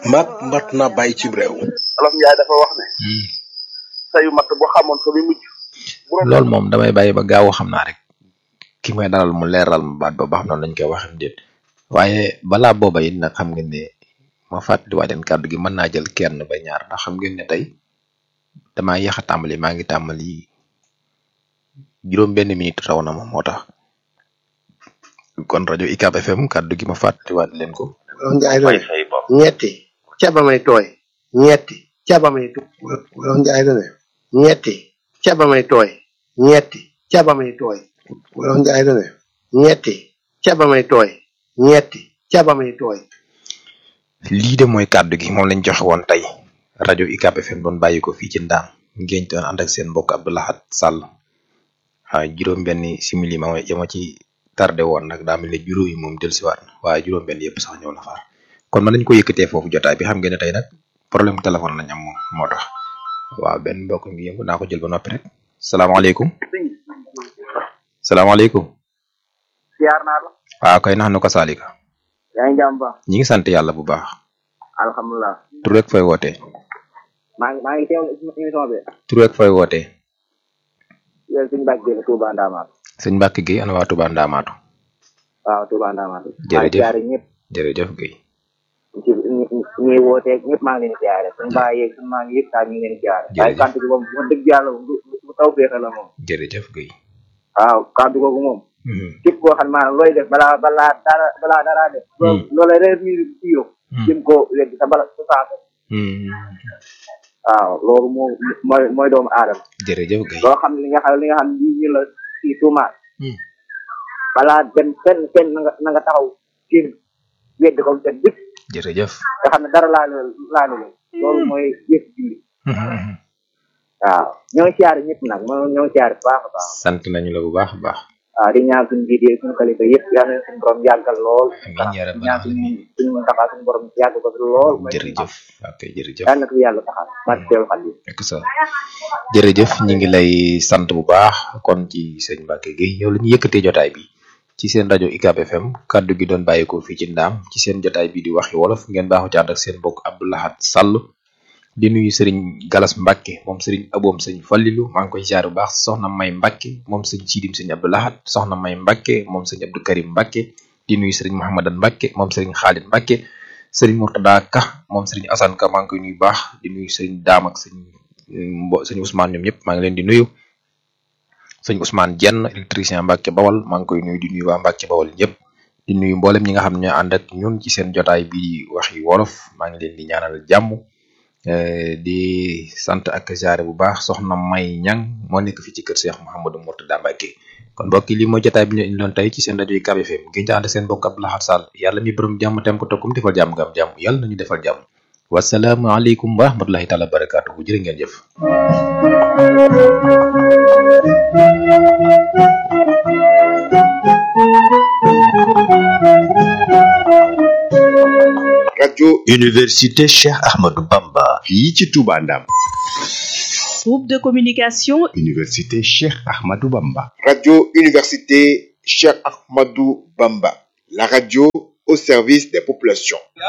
mbaat mbaat naa bàyyi ci réew. Olof Njaay dafa wax ne sayu matt bu xamoon fa muy mujj bu doon loolu moom damay bàyyi ba gaaw xam naa rek ki may dalal mu leeral ma baat ba ba xam noonu lañ koy waxee déet waaye balaa booba it nag xam ngeen ne ma fàttaliwaat leen kàddu gi mën naa jël kenn ba ñaar ndax xam ngeen ne tey damaa yéex a tàmbali maa ngi tàmbali juróom benn minute raw na ma moo tax kon rajo UCAB FM kàddu gi ma fàttaliwaat leen ko. Wolof Njaay doon ñetti caba may tooy ñetti caba may tooy Wolof Njaay doon ñetti caba may tooy ñetti caba may tooy Wolof Njaay doon ñetti caba may tooy ñetti caba may tooy lii de mooy kàddu gi moom lañ joxe woon tey rajo UCAB FM doon bàyyi ko fii ci ndaam ngeen doon ànd ak seen mbokk Abdou Lahad Sall waaye juróom-benni simili ma ma ci tardé woon nag daa mel ne juróom yi moom dellusiwaat na waaye juróom-benn yëpp sax ñëw na far kon mën nañu ko yëkkatee foofu jotaay bi xam ngeen ne tey nag problème téléphone lañ am moom moo tax waaw benn mbokk ngi yëngu naa ko jël ba noppi rek salaamaaleykum salaamaaleykum siyaar naa la waaw kay nax nu ko saalika yaa ngi jàmm baax ñi ngi sant yàlla bu baax alhamdulilah tur rek fay wootee maa ngi maa ngi teewlu émission bi tur rek fay wootee yow suñu bàcc bi Touba Ndamatou sëñ Mbacke Gueye ana waa Touba Ndamatou waaw Touba Ndamatou Jërëjëf. maa ngi siyaare ñëpp jërëjëf Gueye ci ñi ñi wootee ñëpp maa ngi leen di siyaare suñu bàyyi yeeg suñu maa ngi yëpp daal ñu ngi leen di siyaare waaye Jërëjëf. kàddu gi moom wax dëgg yàlla moom du du taw féexe la moom jërëjëf Gueye waaw kàddu googu moom Mhm. képp koo xam ne maanaam looy def balaa balaa dara balaa dara def Hmm. loola reer mi tiiro Hmm. jëm ko weddi sa bala sa saako Mhm. waaw loolu moo mooy mooy doomu aadama jërëjëf Gueye loo xam ne li nga xam li nga xam ne lii ñu la si tuumaat Hmm. balaa dem fenn fenn na nga na nga taxaw kii weddi ko te dëkk jërëjëf nga xam ne dara laalu laalu la loolu mooy yëf julli Mhm. waaw ñoo ngi siyaare ñëpp nag moo ñoo ngi siyaare bu baax a baax sant nañu la bu baax a baax waaw di ñaan suñu jiite suñu kalifa yëpp yal na suñu borom yàggal lool amiin yaa di rabbal ñaan suñu aalamiin suñu taxaw suñu borom yàgg ko fi lool mooy jërëjëf ok jërëjëf yal na ko fi yàlla taxal barke teewul xal yi ak sa jërëjëf ñi ngi lay sant bu baax kon ci sëñ Mbacke Gueye yow la ñu yëkkatee jotaay bi ci seen rajo UCAB FM kaddu gi doon bàyyeekoo fii ci ndaam ci seen jotaay bi di waxi wolof ngeen baaxu ci ànd ak seen mbokk Abdou Lahad Sall di nuyu sëriñ Galas Mbacke moom sëriñ aboom sëñ Fallilu maa ngi koy ziar bu baax soxna May Mbacke moom sëñ Sidim sëñ Abdou Lahad soxna May Mbacke moom sëñ Abdou Karim Mbacke di nuyu sëriñ Mouhamadan Mbacke moom sëriñ Khalid Mbacke sëriñ Mourtada Ka moom sëriñ Assane Ka maa ngi koy nuyu bu baax di nuyu sëriñ Daam ak sëñ mbo sëñ Ousmane ñoom ñëpp maa ngi leen di nuyu sëñ Ousmane Jenn électricien Mbacke Bawal maa ngi koy nuyu di nuyu waa Mbacke Bawal ñëpp di nuyu mboolem ñi nga xam ne ñoo ànd ak ñun ci seen jotaay bi waxi wolof maa ngi leen di ñaanal jàmm eh, di sant ak ziare bu baax soxna May Ñang moo nekk fii ci kër Cheikh Mouhamadou Mourtada Mbacke kon mbokk yi lii mooy jotaay bi ñu indiloon tey ci seen rajo UCAB FM ngeen ci ànd ak seen mbokk Abdou Lahad Sall yàlla mi borom jàmm tem ko tokkum defal jàmm nga am jàmm yàlla nañu defal jàmm wasalaamualeykum wa rahmatulahi taala wa barakaatuhu jërë ngeen jëf rajo Université Cheikh Ahmadou Bamba. fii ci Touba Ndam. Groupe de communication Université Cheikh Ahmadou Bamba. radio université Cheikh Ahmadou Bamba la radio au service des populations.